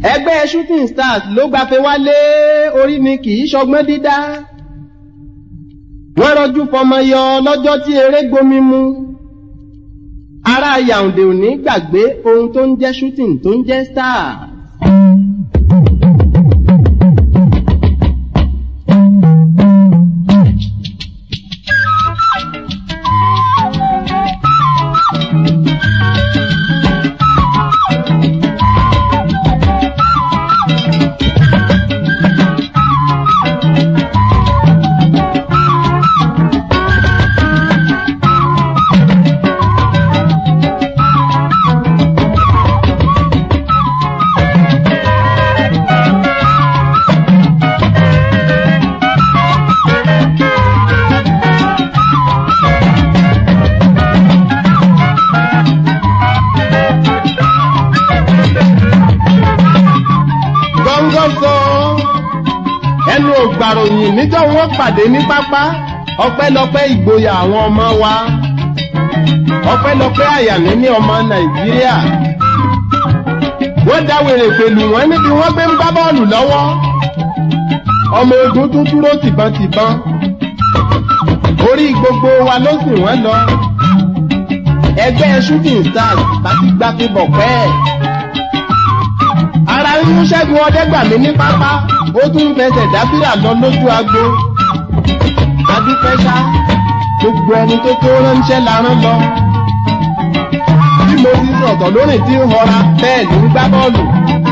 ẹgbẹ́ shooting stars ló gbafẹ́ wálé orí ni kì í ṣọgbọ́n dídá wọ́n rọjú fọmọ yọ lọ́jọ́ tí eré gbomi mu ará Yaounde ò ní gbàgbé ohun tó ń jẹ́ shooting tó ń jẹ́ stars. gọ́ngọ́ sọ ẹnu ògbàròyìn níjọ́ wọn pàdé ní pápá ọpẹ́lọpẹ́ ìgboyà àwọn ọmọ wa ọpẹ́lọpẹ́ àyànníní ọmọ nàìjíríà wọ́n dáwèrè pẹ̀lú wọn níbi wọ́n gbé ń bá bọ́ọ̀lù lọ́wọ́ ọmọ ogun tún dúró tìbọntìbọn orí gbogbo wa ló sì wọ́n lọ ẹgbẹ́ shooting stars bá ti gbá fi bọ̀ pẹ́ẹ́ ara ń mú ṣẹ́gun ọdẹ́gbàmí ní pápá ó tún fẹsẹ̀ dábìrà lọ lójú agbo adúpẹ́sá gbogbo ẹni tó tó ránṣẹ́ la rán lọ bí mo ti sọ̀tọ̀ lórí tí ń họra bẹ́ẹ̀ ní ń gbá bọ́ọ̀lù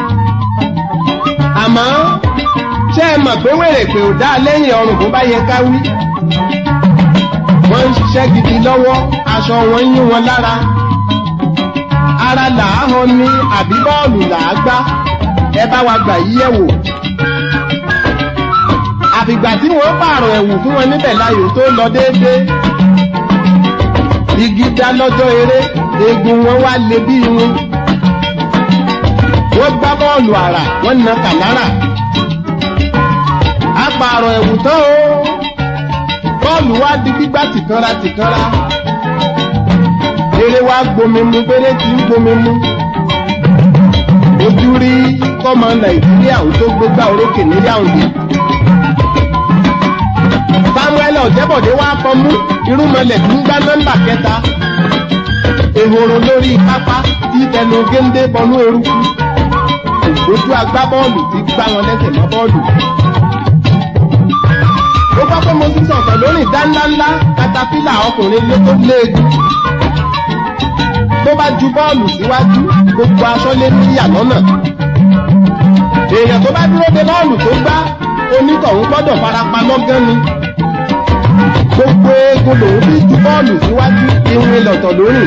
àmọ́ ṣé ẹ mọ̀ pé wèrè pé ò dá lẹ́yìn ọrùn bó bá yẹ ká wí wọ́n ń ṣiṣẹ́ gidi lọ́wọ́ aṣọ wọn yín wọn lára ara làá hàn ní àbí bọ́ọ̀lù làá gbá ẹ bá wa gbà yí ẹ̀wò. àfìgbà tí wọ́n pààrọ̀ ẹ̀wù fún wọn níbẹ̀ láyò tó lọ déédéé. igi dá lọ́jọ́ eré eegun wọn wá lé bí irun. wọ́n gbá bọ́ọ̀lù àrà wọ́n na kàmárà. a pààrọ̀ ẹ̀wù tán o. bọ́ọ̀lù wá di gbígbá tìkanra tìkanra. eré wa gbomi mu péré tí ń gbomi mu ojú rí kọ́mọ nàìjíríà ò tó gbégbá orókè ní Yaounde. samuel ọ̀jẹ́bọ̀dé wá fọmú irúnmọlẹ̀ tó ń gbá nọ́mbà kẹta. ehoro lórí pápá tí tẹnu géńdé bọnú eruku. ògbójú agbábọ́ọ̀lù ti gbá wọn lẹ́sẹ̀ mọ́ bọ́ọ̀lù. ó gbọ́ pé mo ti sọ̀tọ̀ lórí dáńdáńlá katapila ọkùnrin ló tó léegun tó bá ju bọ́ọ̀lù síwájú gbogbo aṣọ lé níyà lọ́nà. èèyàn tó bá dúró de bọ́ọ̀lù tó gbá onítọ̀hún gbọ́dọ̀ farapa lọ́gán ni. gbogbo eegun lòún fi ju bọ́ọ̀lù síwájú irun ìlọ̀tọ̀ lórí.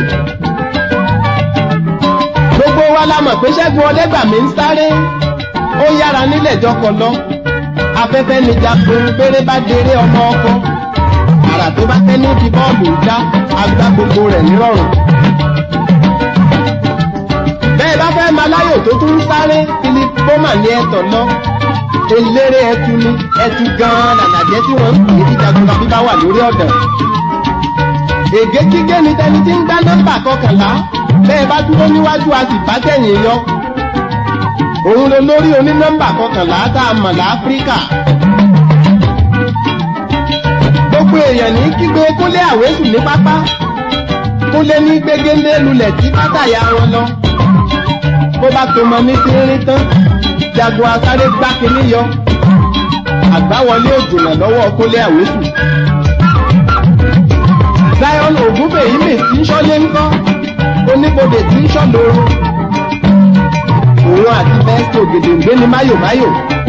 gbogbo wa la mọ̀ pé ṣẹ́gun ọlẹ́gbàmí ń sáré ó yára nílẹ̀ jọkọ̀ lọ. afẹ́fẹ́ ni jagun péré bá déré ọmọ ọkọ. àrà tó bá tẹ́ ní ti bọ́ọ̀lù ń dá agbá gbogbo rẹ̀ nírọ̀rùn bẹ́ẹ̀ bá fẹ́ máa láyò tó tún ń sáré philip boma ní ẹ̀tọ́ lọ eléré ẹtu ni ẹtu gan-an làlàjẹ́ tí wọ́n ń pè é dídagunla bí bá wà lórí ọ̀dàn. ègé kígé ni tẹni tí ń gbá nọ́mbà kọkànlá bẹ́ẹ̀ bá dúró níwájú a sì bá tẹ̀yìn yọ. òun ló lórí onínọ́mbà kọkànlá tá a mọ̀ láfíríkà. gbogbo èèyàn ní kígbe kúnlé àwésù ní pápá kúnlé ní gbégéńdé lulẹ̀ tí bátàyà wọn lọ bó bá tó mọ ní tínrín tán jagun asáré gbá kínní yọ àgbáwọlé òjòlá lọ́wọ́ kólé àwésù. zion ògúnbèyímì tí ń ṣọ́lé ńkọ́ oníbodè tí ń ṣọ́ lóru òun àti bẹ́ẹ̀sì ògèdèǹgbé ni máyòmáyò.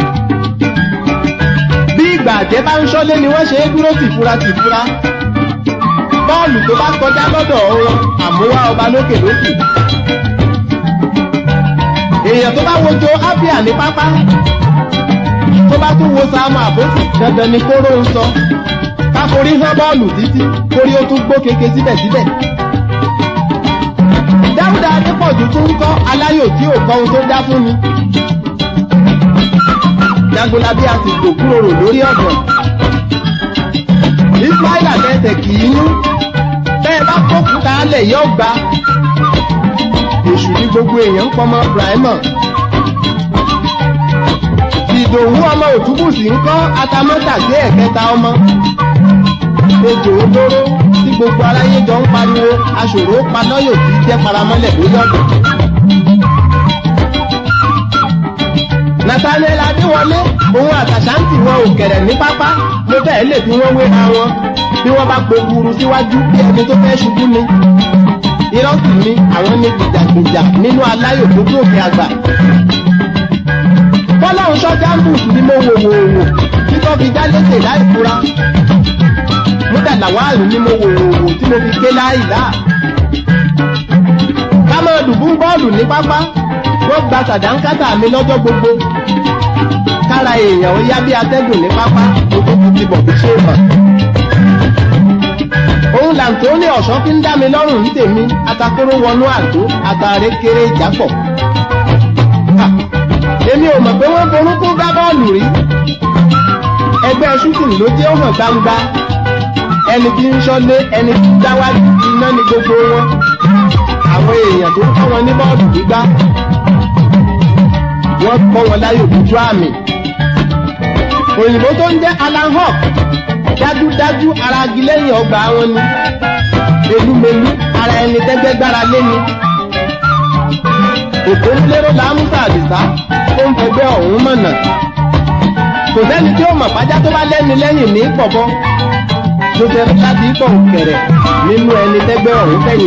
bí ìgbà àjẹ́ bá ń ṣọ́lé ni wọ́n ṣe é dúró tìfura tìfura bọ́ọ̀lù tó bá kọjá lọ́dọ̀ wọn àmúwá ọba lókè lókè èèyàn tó bá wojo ábíà ní pápá tó bá tún wo sáàmù àbókù dandan ni kóró ń sọ káforí hán bọ́ọ̀lù títí kórí ó tún gbó keke síbẹ̀síbẹ̀. dáúdà adépọ̀jù tún ń kọ́ aláyò tí ò kọ́ ohun tó dá fún ni. jagunlabi a sì gbò kúrò rò lórí ọ̀dọ̀. ismaila tẹ̀sẹ̀ kì í nú bẹ́ẹ̀ bá kókùtà alẹ̀ yóò gbà èṣù ní gbogbo èèyàn ń pọmọ brahima òtúbùsì ń kọ́ atamọ́tàgbé ẹ̀kẹta ọmọ ejò olóró tí gbogbo aráyé jọ ń pariwo aṣòro panọ́yò tí jẹ́ paramọ́lẹ̀ lórí ọ̀dọ̀. Nathaniel Adéwọlé òun àtàṣántì wọn ò kẹ̀rẹ̀ ní pápá ló bẹ́ẹ̀ lè fi wọ́n wéra wọn bí wọ́n bá gbogbo síwájú bí ẹni tó fẹ́ ṣubú ni. Irọ́ sì ni àwọn ní gbìjàgbìjà nínú aláyò tó gòkè àgbà. Fọláhùn sọ́jà ń bùsùn ni mo wò wò wò tí tó fi já létè láì fura múdà làwáàlú ni mo wò wò wò tí mo fi ké láìlá. ká máa dùbú bọ́ọ̀lù ní pápá wọ́n gba sàdánkátà mi lọ́jọ́ gbogbo. kára èèyàn ó yá bí atẹ́gùn ní pápá mo tó fi ti bọ̀ bí ṣé mọ̀. òun làǹtó ní ọ̀ṣọ́ fi ń dá mi lọ́rùn ní tèmi atakóró wọnú àdó àtàrẹ kéré ìjápọ̀. èmi ò mọ̀ pé wọ́n forúkú gbá bọ́ọ̀lù rí. ẹgbẹ́ ṣútìn ló jẹ́ ó hàn gbangba ẹni tí ń ṣọ́lé ẹni tí ń dáwájú iná ni gbogbo wọn àwọn èèyàn tó kọ́ wọn ní bọ́ọ̀lù gbígbá wọ́n kọ́ wọn láyò dúdú àmì òyìnbó tó ń jẹ́ Alan Hawk dájúdájú ara agi lẹ́yìn ọgbà wọn ni elúmelu ara ẹni tẹ́gbẹ́ gbára lé ni òkú ńlẹ́rọ làmúsà àdìsá tó ń fẹgbẹ́ ọ̀hún mọ̀nà kò sẹ́ni tí ó mọ̀ pájá tó bá lẹ́ni lẹ́yìn ní pọ̀pọ́ tó fẹ́ láti pọ̀ kẹ̀rẹ̀ nínú ẹni tẹ́gbẹ́ ọ̀hún fẹ̀yìn.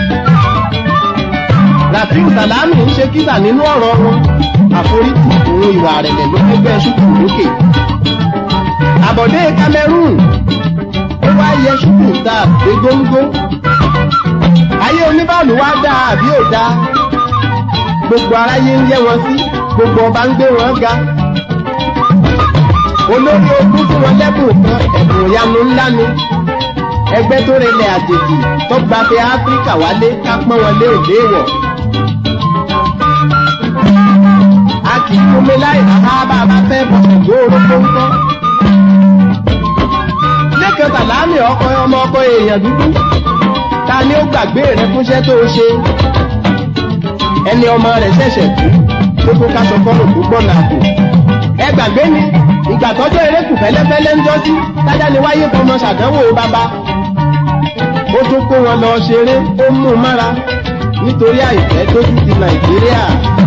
Rafiu Salami ń ṣe kíta nínú ọ̀rọ̀ wọn àforítì òun ìwà àrẹ̀lẹ̀ ló fẹ́gbẹ́ ṣùkú lókè. Àbọ̀dé Cameroon ó wá yẹ ṣùkú ta dé góńgó. Ayé oníbàálù wá dáa àbí ò dáa. Gbogbo aráyé ń yẹ wọn sí, gbogbo ọba ń gbé wọn ga olórí ogun fún wọn lẹ́bùn kan ẹ̀bùn ìyanu ńlá ni ẹgbẹ́ tó relẹ̀ àjèjì tó gbafẹ́ áfíríkà wálé ká pọ́n wọn lé òde wọ̀. a kì í fúnmi láì bá bá bá fẹ́ bọ̀sẹ̀ gbóòrò tó ń tọ́. lẹ́kẹ̀ẹ́ sàlámì ọkọ ọmọ ọkọ èèyàn dúdú ta ni ó gbàgbé rẹ fúnṣẹ́ tó o ṣe. ẹni ọmọ rẹ̀ ṣẹ̀ṣẹ̀ kú tó tó ká sọ fọ́nù tó gbọ́nà àpò. ẹ gbàgbé ni ìgbà tọ́jọ́ eré kù fẹ́lẹ́fẹ́lẹ́ ń jọ́sí tájá ni wáyé fọmọ ṣàdánwò bàbá. ó tún kó wọn lọ ṣeré ó mú un mára nítorí àìfẹ́ tójú ti nàìjíríà.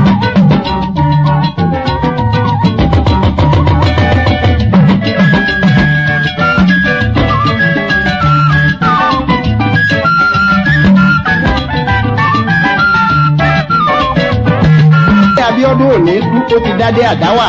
Abíọ́dún òní kú ó ti dádé àdáwà.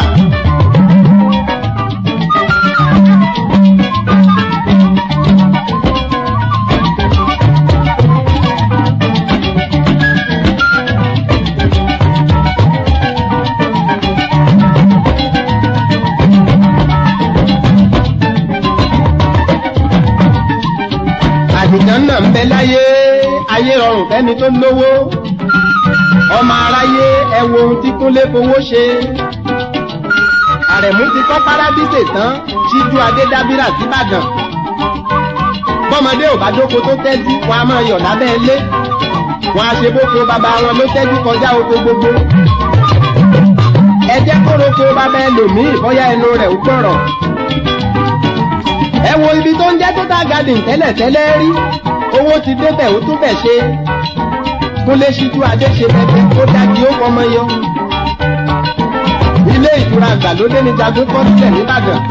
àdìjàn náà ń bẹ láyé ayé rọrùn fẹ́ni tó lówó ọmọ aráyé ẹ wo ohun tí kúnlé fowó ṣe àrẹ̀mú ti kọ́ párábísè tán ṣíjú adédábírà síbàdàn bọ́mọdé ò bá dóko tó tẹ́jú wọn a máa yọ̀ lábẹ́ ilé wọn a ṣe bóko bàbá wọn ló tẹ́jú kọjá oko gbogbo ẹ jẹ́ kó roko bàbá ẹlòmíì bóyá ẹnu rẹ̀ ó gbọ̀rọ̀ ẹ wo ibi tó ń jẹ́ total garden tẹ́lẹ̀tẹ́lẹ̀ rí owó ti débẹ̀ ó tún bẹ̀ ṣe kúnlé ṣíjú adé ṣe bẹ́ẹ̀ tó dájú ó fọmọ yọ. ilé ìtura àgbàlódé ni jagun kọ́ sílẹ̀ nìbàdàn.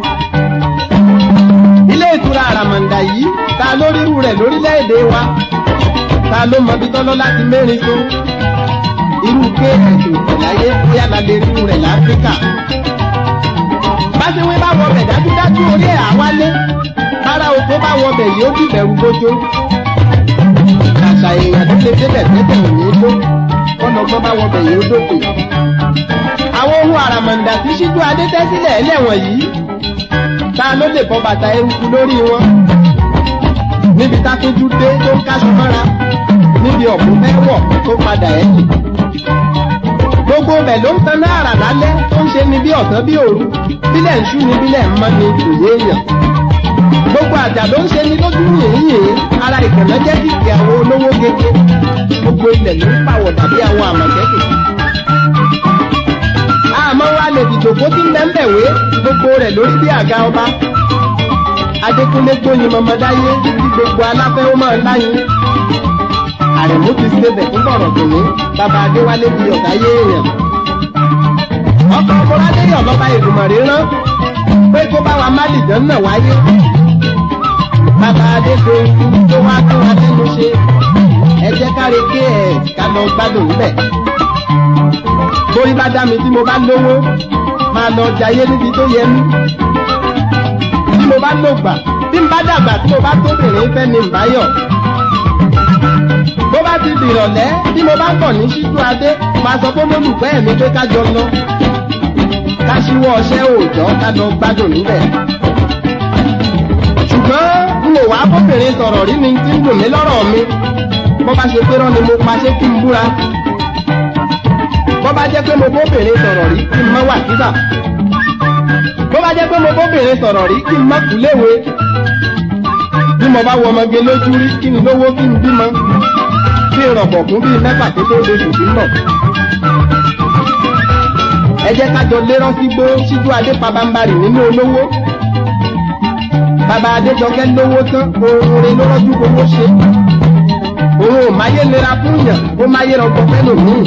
ilé ìtura àràmàǹdà yìí ta ló rírú rẹ̀ lórílẹ̀‐èdè wa ta ló mọ bí tọ́lọ́ láti mẹ́rin tó irú ké ẹ̀sùn ìpẹ̀láyé bóyá la lè rírú rẹ̀ láfíríkà báṣewé bá wọ bẹ̀ dájúdájú orí ẹ̀ àwálé bára oko bá wọ bẹ̀ yóò bí bẹ̀rù bójó. àṣà èèyàn tó lè débẹ̀ tẹ́tẹ̀ òní ló kọ́nọ̀gbọ́n bá wọ bẹ̀ yóò dókè. àwọn ohun àràmàǹdà tí ṣíjú adé tẹ́ sílẹ̀ ẹlẹ́wọ̀n yìí ta ló lè bọ́ bàtà eruku lórí wọn. níbi tátójú dé tó ń káṣọ mọ́ra níbi ọ̀pọ̀ fẹ́ wọ̀ tó padà ẹ̀yìn gbogbo bẹ̀ ló ń tan náírà lálẹ́ tó ń ṣe ni bí ọ̀sán bí òru bílẹ̀ ń ṣú ni bílẹ̀ ń mọ́ ni òye èèyàn. gbogbo àjà ló ń ṣe ni lójú yìnyín ara ìkànnà jẹ́ kìkì àwọn olówó gègé gbogbo ilẹ̀ ló ń pàwọ̀ tàbí àwọn àmọ̀tẹ́kùn. àmọ́ wa lè dìjòkó tí ń bẹ bẹ́ńbẹ̀wé gbogbo rẹ̀ lórí bí àga ọba adékúnlé gbóyin mọmọdáyé tí gbogbo aláfẹ́ ó máa láyin àrẹ̀mú ti ṣe bẹ̀ fún bọ̀rọ̀ tòní bàbá adéwálé di ọ̀tá yé èèyàn ọkọ̀ ọmọládéyọ̀ lọ́ba ìgbìmọ̀rè rán pé kó bá wa má dìjọ́ náà wáyé bàbá adédoyin tó wá tó wa lẹ́nu ṣe ẹ jẹ́ káre ké ẹ̀ ká lọ gbádùn níbẹ̀ bórí bá dá mi tí mo bá lówó máa lọ jayé níbi tó yẹ mí tí mo bá lògbà tí n bá dàgbà tí mo bá tóbìnrin fẹ́ ni nbáyọ̀ bó bá ti dìrọ̀lẹ́ tí mo bá kọ̀ ní ṣíjú adé máa sọ fún olólùfẹ́ mi pé ká jọ lọ ká ṣíwọ́ ọṣẹ́ òòjọ́ ká lọ gbádùn níbẹ̀ ṣùgbọ́n n ò wá bóbìnrin sọ̀rọ̀ rí ni tí ń dùn mí lọ́rọ̀ mi bó bá ṣe pé rán ni mo pa ṣé kí n búra bó bá jẹ́ pé mo bóbìnrin sọ̀rọ̀ rí kí n má wà kíbà bó bá jẹ́ pé mo bóbìnrin sọ̀rọ̀ rí kí n má kú léwe bí mo bá wọ ọmọge lójú rí kí n lówó kí n bímọ kí n rọ̀bọ̀ fún bíi mẹ́fà tó tó lóṣù tí ń bọ̀. ẹ jẹ́ ká jọ lérán sí gbó síjú adé pabambarì nínú olówó bàbá adéjọkẹ́ lówó tán oorun rẹ̀ ló rọ́jú owó ṣe òun ò máyé lera fún yàn ó máyé rọgbọ fẹ́lò míì.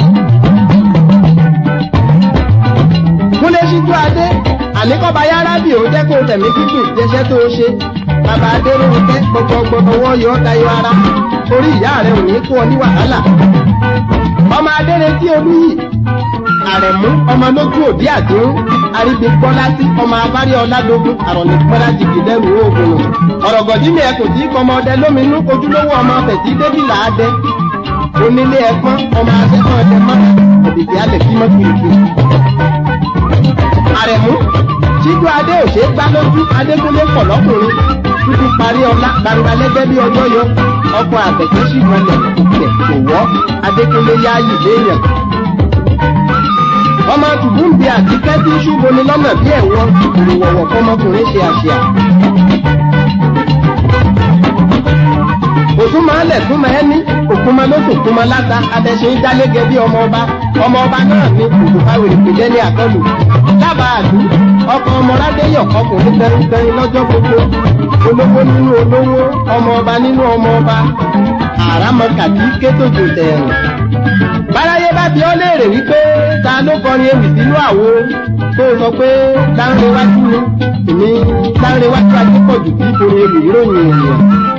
kúnlé síjú adé àníkọ́ba yára bí òun jẹ́ kó tẹ̀mí kíkùn jẹṣẹ́ tó o ṣe bàbá adéròhùn tẹ́ gbọgbọgbọ ọwọ́ yọ ọ́ dayọ̀ ara orí ìyá rẹ̀ ò ní kó ọ ní wàhálà. ọmọ adérètí olúyì àrẹ̀mú ọmọ lójú òbí àdéhùn arígbé gbọ́lásí ọmọ abárí ọ̀làdógún àròlé gbọ́lá jìgì lẹ́rù oògùn ọ̀rọ̀gọ̀dí mi ẹkùn tí kọmọ ọdẹ lóminú ojúlówó ọmọ fẹ̀tí débìlà adẹ onílé ẹ̀pọ́n ọmọ akẹ́kọ̀ọ́ ọdẹ mọ́ òbíkẹ́ alẹ̀ kí mọ́ kìrìkìrì. àrẹ̀mú síjú adé òṣè gbá lójú adékúnlé pọ̀ lọ́kùnrin títí parí ọlá gbangba lẹ́gbẹ́ bí ọjọ́ yọ ọkọ̀ àtẹ̀kẹ́ sì mọ́lẹ̀ òkè kò wọ́ adékúnlé yáàyè léèyàn ọmọ tùbúǹbì àti kẹ́tí ṣùgbọ́n ni lọ́nà bí ẹ̀wọ̀n ìrìwọ̀wọ̀ fọmọkùnrin ṣe àṣìá. òtún máa lẹ̀ tún máa ní òkun máa ló tún kún máa láta abẹ́ṣe ń jálégẹ bí ọmọ ọba ọmọ ọba náà ní òkùnfàwé ìpìlẹ̀ ní àkọlù. dábàá àdú ọkọ ọmọládéyọ̀ ọkùnrin tẹrintẹrin lọ́jọ́ gbogbo olówó nínú olówó ọmọ ọba nínú ọmọ ọba àràmọ̀kàtí kétòjò tẹ̀rùn báráyé bá bí ọ léèrè wípé ta ló kọrin ewì sínú àwo tó sọ pé láńrewájú ni èmi láńrewájú adépọ̀jù kí borí ewì ìròyìn ènìyàn